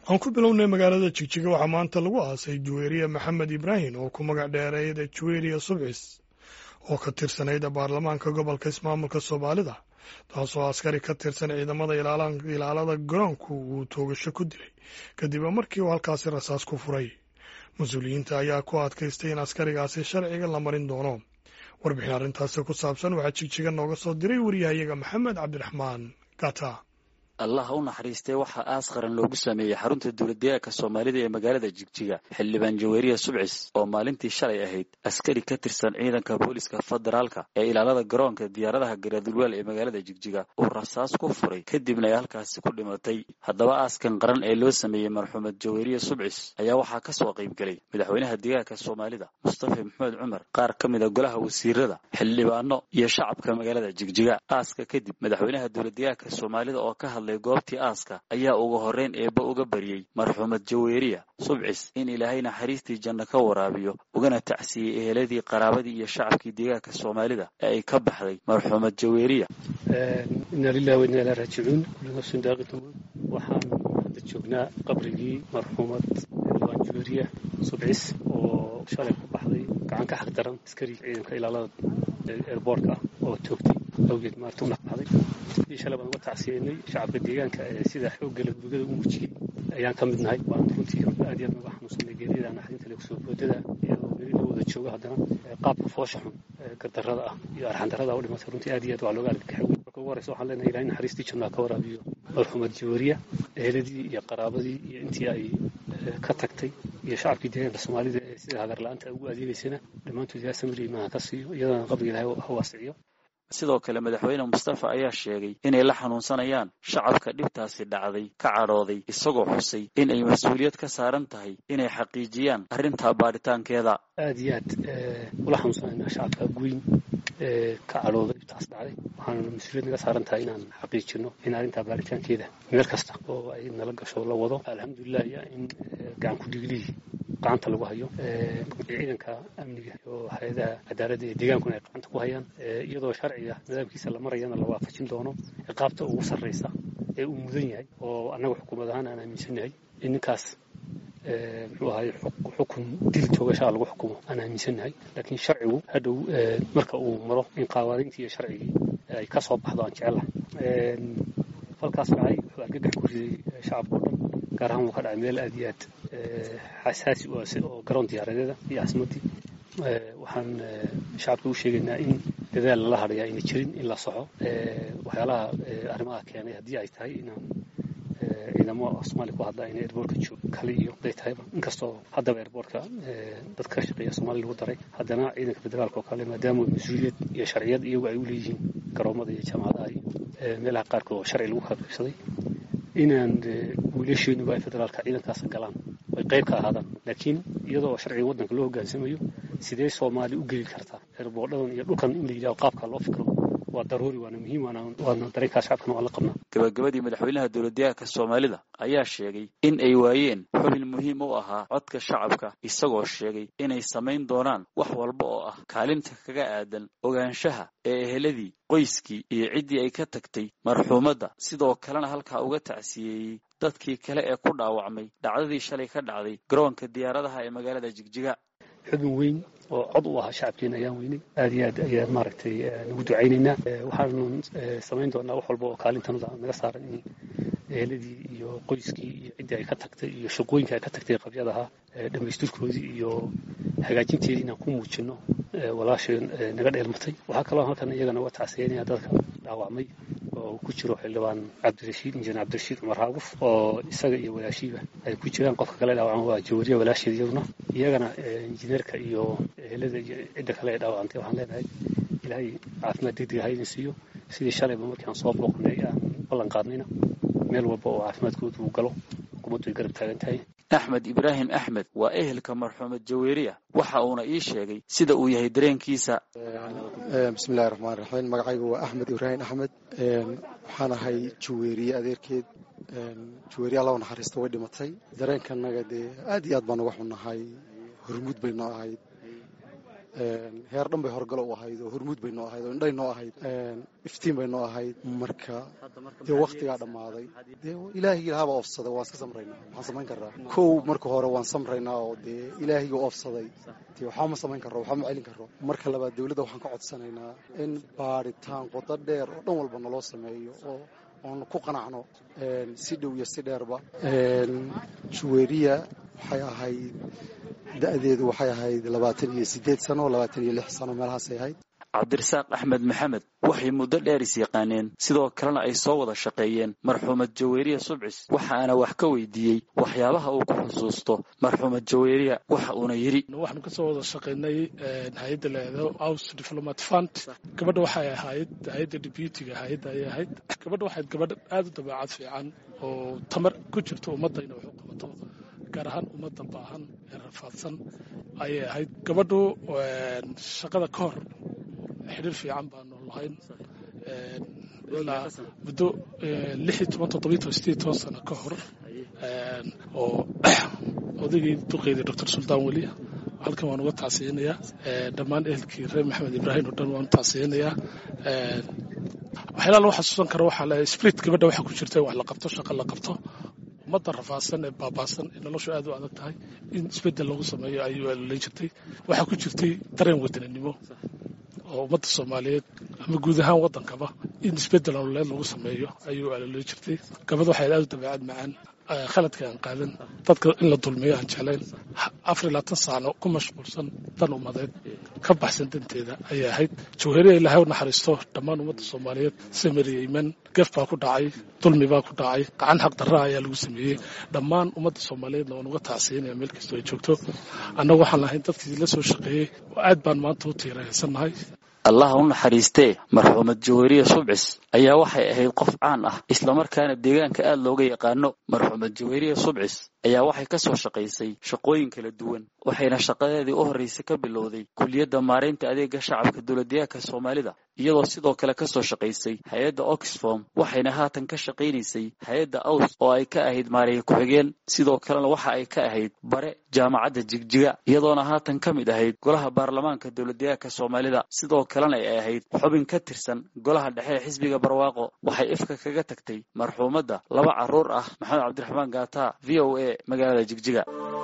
aan ku bilownay magaalada jigjiga waxaa maanta lagu aasay juweeriya maxamed ibraahim oo ku magac dheereeyda juweeriya subcis oo ka tirsanayd baarlamaanka gobolka ismaamulka soomaalida taasoo askari ka tirsan ciidamada ilaalada garoonku uu toogasho ku dilay kadib markii uu halkaasi rasaas ku furay mas-uuliyiinta ayaa ku adkaystay in askarigaasi sharciga la marin doono warbixin arrintaasi ku saabsan waxaa jigjiga nooga soo diray wariyahayaga maxamed cabdiraxmaan gata allah u naxariistay waxaa aas qaran loogu sameeyey xarunta dowladdeegaanka soomaalida ee magaalada jigjiga xildhibaan jaweeriya subcis oo maalintii shalay ahayd askari ka tirsan ciidanka booliska federaalka ee ilaalada garoonka diyaaradaha garadulweel ee magaalada jigjiga uu rasaas ku furay kadibna ay halkaasi ku dhimatay haddaba aaskan qaran ee loo sameeyey marxuumad jaweeriya subcis ayaa waxaa ka soo qaybgelay madaxweynaha deegaanka soomaalida mustafa maxamed cumar qaar ka mida golaha wasiirada xildhibaano iyo shacabka magaalada jigjiga aaska kadib madaxweynaha dowladdeegaanka soomaalida oo ka hadlay goobtii aaska ayaa ugu horreyn eebba uga baryey marxuumad jaweeriya subcis in ilaahay naxariistii janno ka waraabiyo ugana tacsiyey eheladii qaraabadii iyo shacabkii deegaanka soomaalida ee ay ka baxday marxuumad jaweeriya inna lilahi wa inna ilaa raajicuun kulli nafsin daaqitun waxaan hadda joognaa qabrigii marxuumad xildhibaan jaweeriya subcis oo shalay ku baxday gacan ka xaq daran askari ciidanka ilaalada eerboortka ah oo toogtay awgeed maarta u naqbaxday sidii shalay baan uga tacsiyeynay shacabka deegaanka ee sida xooggala gurigada u muujiyey ayaan ka mid nahay waan runtii aad iyo aad uga xanuunsanay geerida naxdinta le kusoo boodada iyadoo weli la wada joogo haddana qaabka foosha xun gardarrada ah iyo arxandarrada u dhimatay runtii aad iyo aad waa looga argagaxay marka ugu horeysa waxaan leenahay ilahay naxariistii jannaa ka waraabiyo marxuumad jaweeriya eheladii iyo qaraabadii iyo intii ay ka tagtay iyo shacabkii deegaanka soomaalida ee sida hagar la-aanta ugu adeegaysana dhammaantood ilaa samir imaha ka siiyo iyadana qabriga ilahay ha waasiciyo sidoo kale madaxweyne mustafa ayaa sheegay inay la xanuunsanayaan shacabka dhibtaasi dhacday ka cadhooday isagoo xusay in ay mas-uuliyad ka saaran tahay inay xaqiijiyaan arrintaa baadhitaankeeda aad iyo aad ula xanuunsanaynaa shacabka guyn ee ka cadhooday dhibtaas dhacday waxaana mas-uuliyad naga saaran tahay inaan xaqiijino in arrintaa baadhitaankeeda meel kasta oo ay nala gasho la wado alxamdulilah ya in gacan ku dhiglihii gacanta lagu hayo ciidanka amniga iyo hay-adaha cadaaladda ee deegaankuna ay gacanta ku hayaan iyadoo sharciga nidaamkiisa la marayana la waafajin doono ciqaabta ugu sarraysa ee uu mudan yahay oo annaga xukuumad ahaan aan aaminsannahay in ninkaas muxuu ahay xukun dil toogashaa lagu xukumo aan aaminsannahay laakiin sharcigu hadhow marka uu maro in qawaaniintii iyo sharcigii ay ka soo baxdo aan jecelahay falkaas dhacay wuxuu argagax ku riday shacabka o dhan gaar ahaan wuu ka dhacay meel aad iyo aad xasaasi oo garoon diyaaradeeda iyo casmadii waxaan shacabka u sheegaynaa in dadaal lala hadhaya ayna jirin in la soxo waxyaalaha arrimaha keenay haddii ay tahay inaan ciidamo soomaaliya ku hadla ayna airboortka joog kale iyo haday tahayba inkastoo haddaba airboortka dad ka shaqeeya soomaaliya lagu daray haddana ciidanka federaalka oo kale maadaama mas-uuliyad iyo sharciyad iyagu ay u leeyihiin garoomada iyo jaamacadaha iyo meelaha qaarkood oo sharci lagu kala qaybsaday inaan wiilasheenuba ay federaalka ciidankaas galaan ay qayb ka ahaadaan laakiin iyadoo sharciga waddanka loo hoggaansamayo sidee soomaali u geli kartaa eerboodhadan iyo dhulkan in la yidhaho qaabka loo fikro waa daruuri waana muhiim waana dareenkaa shacabkana waan la qabnaa gabagabadii madaxweynaha dowladdeegaanka soomaalida ayaa sheegay in ay waayeen xubin muhiim u ahaa codka shacabka isagoo sheegay inay samayn doonaan wax walba oo ah kaalinta kaga aadan ogaanshaha ee eheladii qoyskii iyo ciddii ay ka tagtay marxuumadda sidoo kalena halkaa uga tacsiyeeyey dadkii kale ee ku dhaawacmay dhacdadii shalay ka dhacday garoonka diyaaradaha ee magaalada jigjiga xubin weyn oo cod u ahaa shacabkeena ayaan weynay aad iyo aad ayaan maaragtay nagu ducaynaynaa waxaanu samayn doonaa wax walba oo kaalintanada naga saaran in eheladii iyo qoyskii iyo ciddii ay ka tagtay iyo shaqooyinka ay ka tagtay qabyadaha dhammaystirkoodii iyo hagaajinteedii inaan ku muujino walaasheen naga dheelmatay waxaa kaloo halkan iyagana uga tacsiyeynaya dadka dhaawacmay oo ku jiro xildhibaan cabdirashiid injineer cabdirashiid cumar haaguf oo isaga iyo walaashiiba ay ku jiraan qofka kale dhaawacan waa jawariya walaasheed iyaduna iyagana injineerka iyo ehelada iyo cidda kale ee dhaawacantay waxaan leenahay ilaahay caafimaad degdega ha idin siiyo sidii shalayba markii aan soo booqnay aan ballan qaadnayna meel walba oo caafimaadkooda uu galo xukuumaddu ay garab taagan tahay axmed ibraahim axmed waa ehelka marxuumad jaweeriya waxa uuna ii sheegay sida uu yahay dareenkiisa bismillahi raxmaan raxiim magacaygu waa axmed ibraahim axmed waxaan ahay jaweeriye adeerkeed jaweeriye alla u naxariista way dhimatay dareenkanaga dee aad iyo aad baan uga xunnahay hormuud bay noo ahayd heer dhan bay horgalo u ahayd oo hormuud bay noo ahayd oo indhay noo ahayd iftiin bay noo ahayd marka dee wakhtigaa dhammaaday dee ilaahigii lahaabaa oofsaday waan iska samraynaa waxaan samayn karraa kow marka hore waan samraynaa oo dee ilaahigii oofsaday dee waxba ma samayn karro waxba ma celin karro marka labaad dowladda waxaan ka codsanaynaa in baadhitaan qodo dheer oo dhan walba naloo sameeyo oo oon ku qanacno si dhow iyo si dheerba juweriya waxay ahayd da-deedu waxay ahayd labaatan iyo siddeed sano labaatan iyo lix sano meelahaasay ahayd cabdirasaaq axmed maxamed waxay muddo dheer is yaqaaneen sidoo kalena ay soo wada shaqeeyeen marxuumad jaweeriya subcis waxaana wax ka weydiiyey waxyaabaha uu ku xusuusto marxuumad jaweeriya waxa uuna yidhi waxaanu ka soo wada shaqaynay hay-adda leedo house diplomat fund gabadha waxay ahayd hay-adda deputiga hay-adda ayay ahayd gabadha waxayd gabadh aada u dabeecad fiican oo tamar ku jirto ummadda inay wax u qabato gaar ahaan ummadda baahan ee rafaadsan ayay ahayd gabadhu shaqada ka hor xidhiir fiican baanu lahayn ilaa muddo lix iyo toban toddobiyo toban sideed toban sano ka hor oo odaygii duqeydii doctor suldaan weli halkan waan uga tacsiyanayaa dhammaan ehelkii reer maxamed ibraahim oo dhan waan u tacsiyanayaa waxyaalaha lagu xasuusan karo waxaa le spirit gabadha waxaa ku jirta in wax la qabto shaqo la qabto ummadda rafaadsan ee baabaasan ee noloshu aad u adag tahay in isbeddel lagu sameeyo ayuu alolan jirtay waxaa ku jirtay dareen wadaninimo oo ummadda soomaaliyeed ama guud ahaan waddankaba in isbeddel nololeed lagu sameeyo ayuu alolan jirtay gabadh waxay aad u dabeecad macaan khaladka aan qaadan dadka in la dulmiyo aan jeclayn afar iyo labaatan saano ku mashquulsan dan ummadeed ka baxsan danteeda ayay ahayd jawhariya ilaahay u naxariisto dhammaan ummadda soomaaliyeed samariya iman gef baa ku dhacay dulmi baa ku dhacay gacan xaq darra ayaa lagu sameeyey dhammaan ummadda soomaaliyeedna waan uga tacsiyanaya meel kastoo ay joogto annagu waxaan lahayn dadkii la soo shaqeeyey oo aad baan maanta u tiiraysannahay allah u naxariistee marxuumad jaweeriya subcis ayaa waxay ahayd qof caan ah islamarkaana deegaanka aad looga yaqaano marxuumad jaweeriya subcis ayaa waxay ka soo shaqaysay shaqooyin kala duwan waxayna shaqadeedii u horraysay ka bilowday kuliyadda maaraynta adeega shacabka dowladdeegaanka soomaalida iyadoo sidoo kale ka soo shaqaysay hay-adda oxfom waxayna haatan ka shaqaynaysay hay-adda aws oo ay ka ahayd maareeye ku-xigeen sidoo kalena waxa ay ka ahayd bare jaamacadda jigjiga iyadoona haatan ka mid ahayd golaha baarlamaanka dowladdeegaanka soomaalida sidoo kalena ay ahayd xubin ka tirsan golaha dhexe ee xisbiga barwaaqo waxay ifka kaga tagtay marxuumadda laba carruur ah maxamed cabdiraxmaan gaata v o a magaalada jigjiga